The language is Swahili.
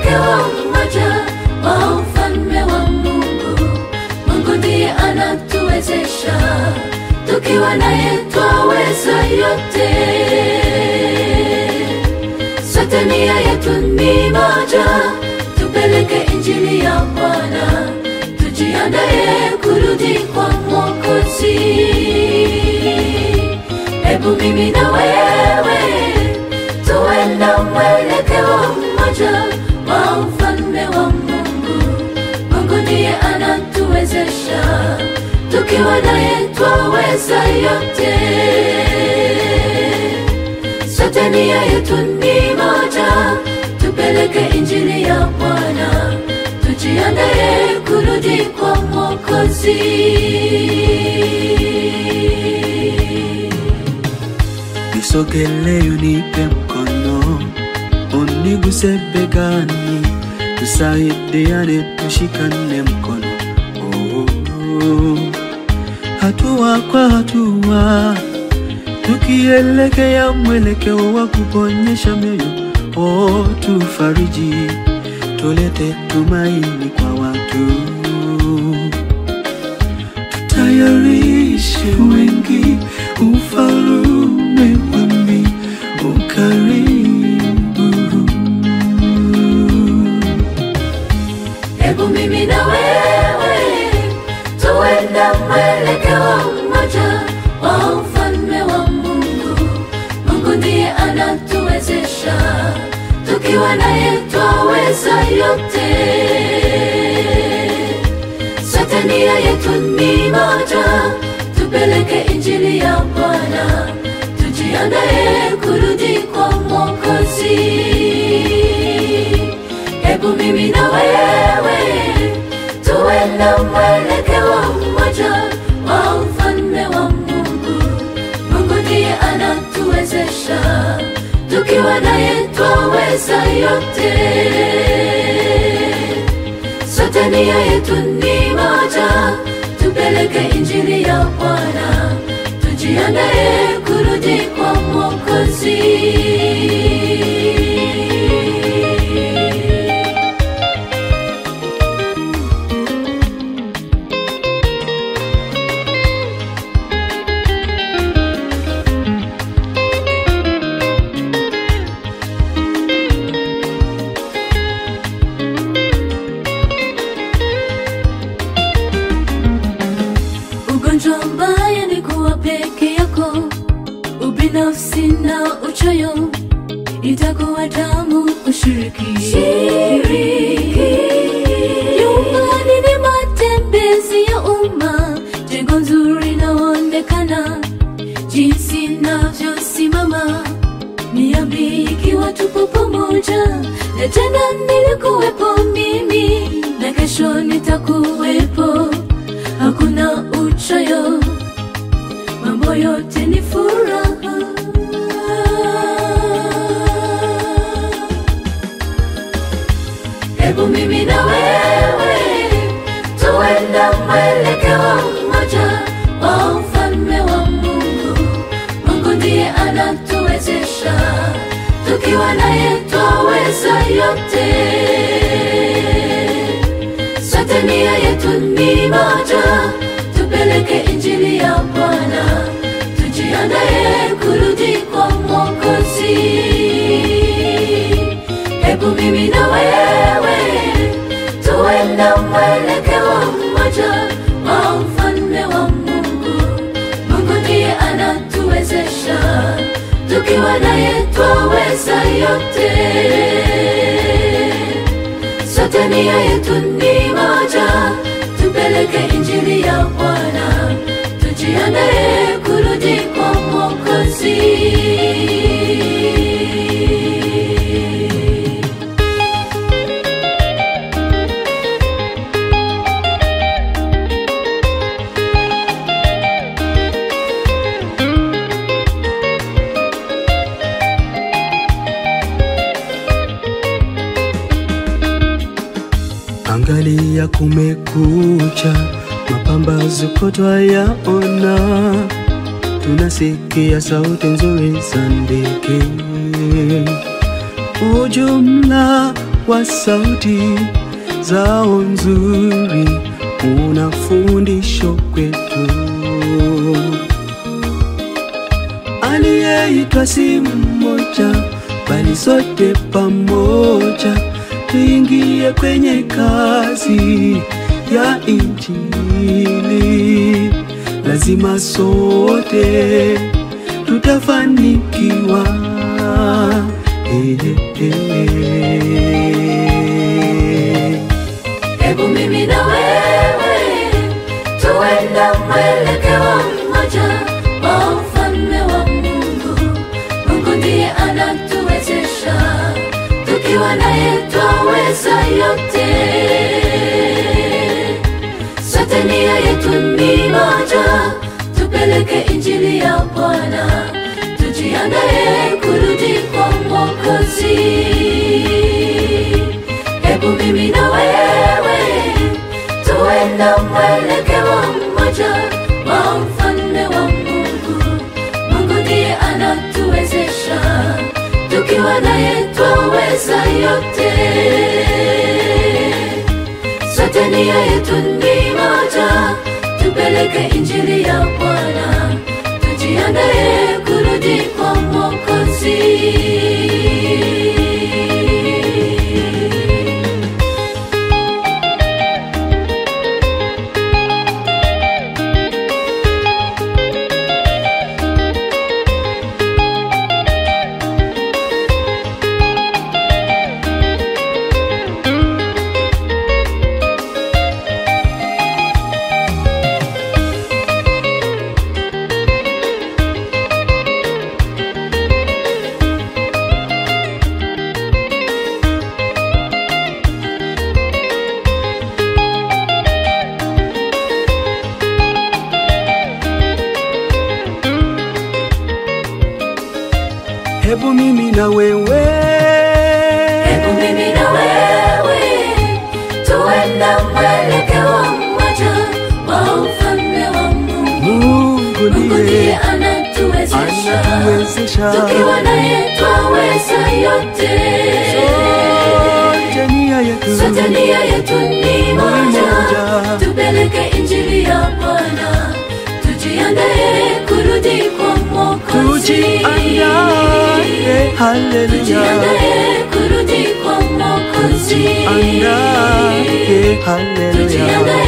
mwelekeo mmoja wa ufalme wa Mungu. Mungu ndiye anatuwezesha, tukiwa naye twaweza yote. Sote nia yetu ni moja, tupeleke injili ya Bwana, tujiandaye kurudi kwa Mwokozi. Hebu mimi na wewe tuwe na mwelekeo mmoja wa ufalme wa Mungu. Mungu ndiye anatuwezesha, tukiwa naye twaweza yote. Sote nia yetu ni moja, tupeleke injili ya Bwana, tujiandaye kurudi kwa Mwokozi. Nisogelee unipe mkono, uniguse begani, tusaidiane, tushikane mkono. Oh, oh. Hatua kwa hatua, tukielekea mwelekeo wa kuponyesha mioyo. Oh, tufariji, tulete tumaini kwa watu tutayarishe wengi ufalume wa mbingu ukaribu. Hebu mimi na wewe tuwe na mwelekeo mmoja wa ufalme wa Mungu. Mungu ndiye anatuwezesha, tukiwa naye twaweza yote. Sote nia yetu ni moja, tupeleke injili ya Bwana, tujiandaye kurudi kwa Mwokozi. Hebu mimi na wewe tuwe na mwelekeo mmoja wa ufalme wa Mungu. Mungu ndiye anatuwezesha, tukiwa naye twaweza yote. Sote nia yetu ni moja, tupeleke injili ya Bwana, tujiandaye kurudi kwa Mwokozi. Ugonjwa mbaya ni kuwa peke yako, ubinafsi na uchoyo, itakuwa tamu ushiriki. Nyumbani ni matembezi ya umma, jengo nzuri inaonekana, jinsi navyosimama niambi ikiwa tupo pamoja, na jana nilikuwepo mimi, na kesho nitakuwepo hakuna uchoyo, mambo yote ni furaha. Hebu mimi na wewe tuwe na mwelekeo mmoja wa ufalme wa Mungu. Mungu ndiye anatuwezesha, tukiwa naye twaweza yote. Sote nia yetu ni moja, tupeleke injili ya Bwana, tujiandaye kurudi kwa Mwokozi. Hebu mimi na wewe tuwe na mwelekeo mmoja wa ufalme wa Mungu. Mungu ndiye anatuwezesha, tukiwa naye twaweza yote. Sote nia yetu ni moja, tupeleke injili ya Bwana, tujiandaye kurudi kwa Mwokozi. Angalia kumekucha, mapambazuko twayaona, tunasikia sauti nzuri za ndege. Ujumla wa sauti zao nzuri una fundisho kwetu. Aliyeitwa si mmoja, bali sote pamoja tuingie kwenye kazi ya Injili. Lazima sote tutafanikiwa. Eh, eh, eh. Hebu mimi na wewe tuenda mwelekeo mmoja wa ufalme wa Mungu. Mungu ndiye anatuwezesha, tukiwa naye twaweza yote. Sote nia yetu ni moja, tupeleke injili ya Bwana, tujiandae kurudi kwa Mwokozi. Hebu mimi na wewe tuenda mwelekeo mmoja wa ufalme wa Mungu. Mungu ndiye anatuwezesha, tukiwa naye twaweza yote. Sote nia yetu ni moja, tupeleke injili ya Bwana, tujiandae kurudi kwa Mwokozi. Hebu mimi na wewe Hebu mimi na wewe tuenda mwelekeo mmoja wa ufalme wa Mungu. Mungu Mungu ndiye ndiye anatuwezesha, anatuwezesha tukiwa naye twaweza yote. sote nia yetu Sote nia yetu ni moja, moja. tupeleke injili ya Bwana, tujiandae kurudi kwa Mwokozi. tujiandae, haleluya, Tujiandae kurudi kwa Mwokozi. andae, haleluya. Tujiandae